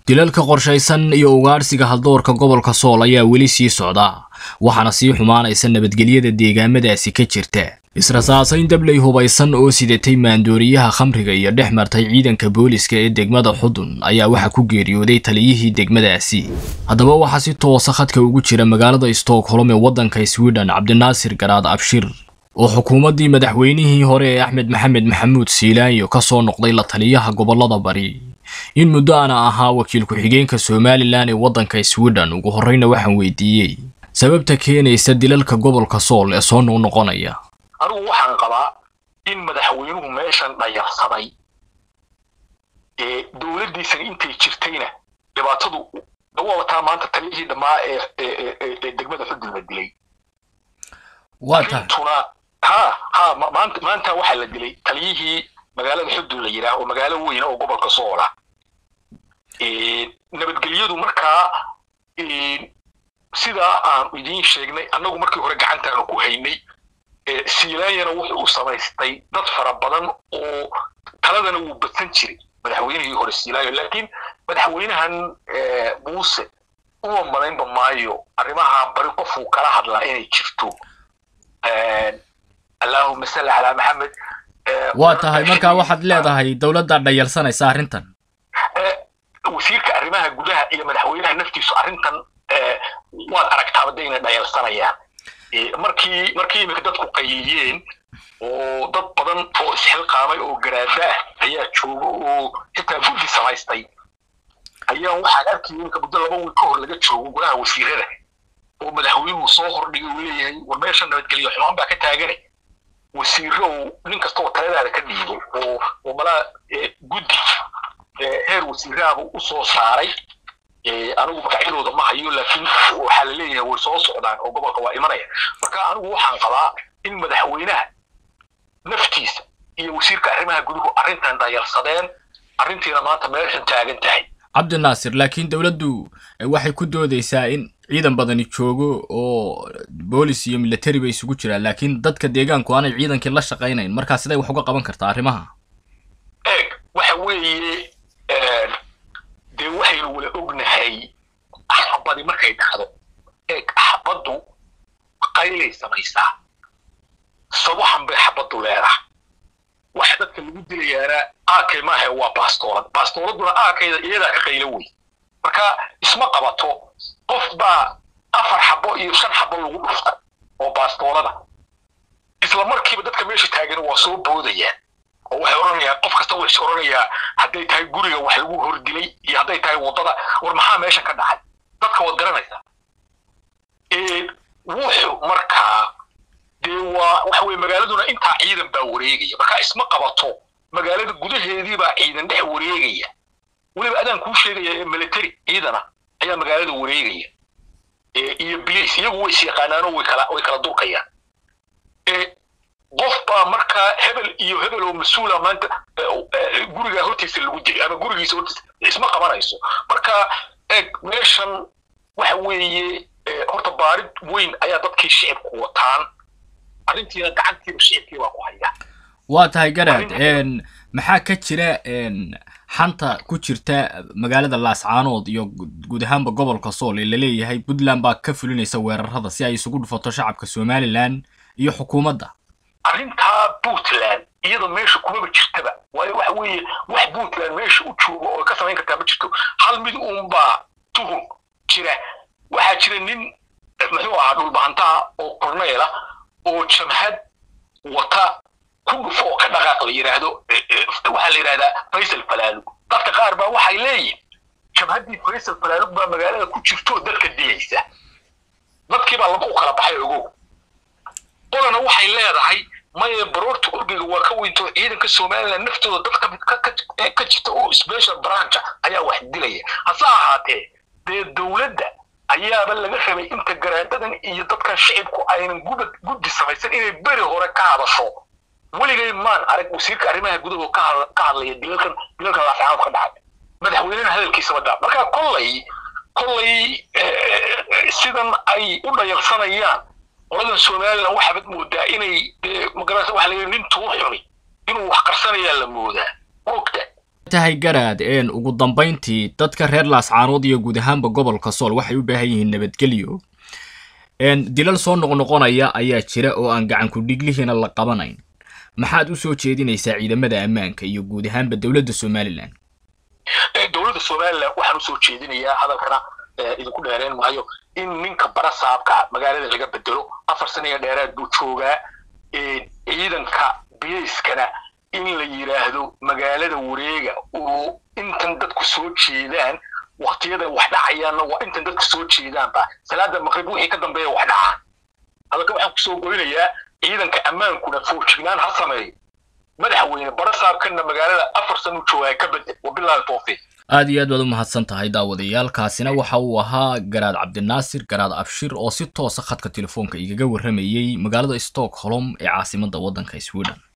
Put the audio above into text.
dilalka qorshaysan iyo ugaadhsiga haldoorka gobolka sool ayaa weli sii socda waxaana sii xumaanaysa nabadgelyada deegaamadaasi ka jirta israsaasayn dabley hubaysan oo sidatay maandooriyaha khamriga iyo dhex martay ciidanka booliska ee degmada xudun ayaa waxaa ku geeriyooday taliyihii degmadaasi haddaba waxaa si toosa khadka ugu jira magaalada stockholm ee waddanka sweden cabdinaasir garaad abshir oo xukuumaddii madaxweynihii hore ee axmed maxamed maxamuud siilaanyo ka soo noqday la taliyaha gobollada bari in muddo ana ahaa wakiil ku-xigeenka somalilan ee waddanka sweden ugu horreyna waxaan weydiiyey sababta keenaysa dilalka gobolka sool ee soo noqnoqonaya anigu waxaan qabaa in madaxweynuhu meeshan dhayarsaday ee dowladdiisana intay jirtayna dhibaatadu waa wataa maanta taliyihii dhammaa ee ee degmada xudun la dilay waa tahay arrintuna ha ha maanta maanta waxaa la dilay taliyihii magaalada xudun la yidhaah oo magaalo weyn oo gobolka soola nabadgelyadu markaa sidaa aan idiin sheegnay annagu markii hore gacantaanu ku haynay siilaanyana wuxuu u samaystay dad fara badan oo taladana wuu badsan jiray madaxweynihii hore siilaanyo laakiin madaxweynahan muuse uma malaynba maayo arrimaha bari qofuu kala hadlaa inay jirto allahuma salli calaa maxamed waa tahay markaa waxaad leedahay dowladda dhayalsanaysa arrintan wasiirka arrimaha gudaha iyo madaxweynaha naftiisu arrintan waad aragtaaba de inay dhayalsanayaan markii markii imika dadku qayiyeen oo dad badan oo isxilqaamay oo garaada ah ayaa jooga oo xitaa guddi samaystay ayaa waxaan arkayay imika muddo laba wiil ka hor laga joogo golaha wasiirada oo madaxweynuhu soo hordhigay uu leeyahay war meesha nabadgelyo xumaan baa ka taagane wasiiro uu nin kasta oo taladaada ka dhiibo oo oo malaa guddi heer wasiirahabu u soo saaray anigu magacyadooda ma hayo laakiin waxaa la leeyahay way soo socdaan oo gobolka waa imanaya marka anigu waxaan qabaa in madaxweynaha naftiisa iyo wasiirka arrimaha guduhu arrintan dayarsadeen arrintiina maanta meeshan taagan tahay cabdinaasir laakiin dowladdu waxay ku doodaysaa in ciidan badani joogo oo boolis iyo military bay isugu jiraan laakiin dadka deegaanku aanay ciidankii la shaqaynayn markaa siday wax uga qaban kartaa arrimaha eeg waxa weeye dee waxaynu wala ognahay axabadi markay dhacdo eeg axabaddu qaylay samaysaa sawaxan bay xabaddu leedahay waxa dadka lagu dilayaana aakay maaha waa baastoolad baastooladuna aakayda iyadaa ka qaylo wey marka isma qabato qof baa afar xabo iyo shan xabo lagu dhufta oo baastoolada isla markiiba dadka meesha taagan waa soo boodayaan oo waxay odhanayaan qof kasta way is odhanayaa hadday tahay guriga wax lagu hordilay iyo hadday tahay waddada war maxaa meeshan ka dhacay dadka waad garanaysaa wuxu markaa dee waa waxa weye magaaladuna intaa ciidan baa wareegaya markaa isma qabato magaalada gudaheedii baa ciidan dhex wareegaya weliba adaan kuu sheegaya ee military ciidana ayaa magaalada wareegaya iyo bilis iyagu way is yaqaanaanoo way kala way kala durkayaan qof baa markaa hebel iyo hebel oo mas-uula maanta gurigaa hortiisa lagu dilay ama gurigiisa hortiisa isma qabanayso marka eeg meeshan waxa weeye horta baarid weyn ayaa dadkii shicibku wataan arrintiina gacantiiba shicibkii baa ku haya waa tahay garaad maxaa ka jira xanta ku jirta magaalada laascaanood iyo guud ahaanba gobolka sool ee laleeyahay puntland baa ka fulinaysa weerarada si ay isugu dhufato shacabka somalilan iyo xukuumadda arrintaa puntland iyada meesha kumaba jirtaba waayo waxa weeye wax puntland meesha u joogo oo ka samayn kartaa ma jirto hal mid uunbaa tuhun jira waxaa jira nin muxuu ahaa dhulbahantaa oo korneela oo jamhad wata ku dhufo oo ka dhaqaaq la yidhaahdo waxaa la yidhahdaa faysal falaalug dadka qaar baa waxay leeyihin jamhaddii faysal falaalug baa magaalada ku jirto dadka dilaysa dadkii baa laba u kala baxay ogow qolana waxay leedahay maye baroorta orgiga waa ka weynto ciidanka somaliland naftooda dad ka jirta oo special brancha ayaa wax dilaya hase ahaatee dee dowladda ayaaba laga rabay inta garaadadan iyo dadkan shicibku aynan gubad guddi samaysan inay beri hore ka hadasho weligay maan arag wasiirka arrimaha gudaho ka hadlaya dilalkan dilalkan laascaanood ka dhacay madaxweynena hadalkiisaba daa marka kollay kollay sidan ay u dhayalsanayaan qoladan somalilan waxaabad moodaa inay magarasa waxa la nin tuu xuni inuu wax qarsanayaa la moodaa mogta tahay garaad een ugu dambayntii dadka reer laascaanood iyo guud ahaanba gobolka sool waxay u baahan yihiin nabadgelyo een dilal soo noqnoqonaya ayaa jira oo aan gacanku dhiglihiina la qabanayn maxaad u soo jeedinaysaa ciidamada ammaanka iyo guud ahaanba dowladda somalilan dowladda somalilan waxaan usoo jeedinayaa hadalkana idinku dheereen maayo in ninka barasaabka magaalada laga bedelo afar sana iyo dheeraad buu joogaa ciidanka bilayskana in la yidhaahdo magaalada wareega oo intan dadku soo jeedaan waktiyada wax dhacayaanna waa intan dadku soo jeedaanba salaada maqrib wixii ka dambeeya wax dhacaan hadalka waxaan kusoo goynayaa ciidanka ammaankuna foojignaan ha sameeyo madaxweyne barasaabkana magaalada afar sana u joogaa ka bedel wabilaahi tawfiiq aad iyo aad baad u mahadsan tahay daawadayaal kaasina waxa uu ahaa garaad cabdinaasir garaad abshir oo si toosa khadka telefoonka igaga warramayey magaalada stockholm ee caasimadda waddanka sweden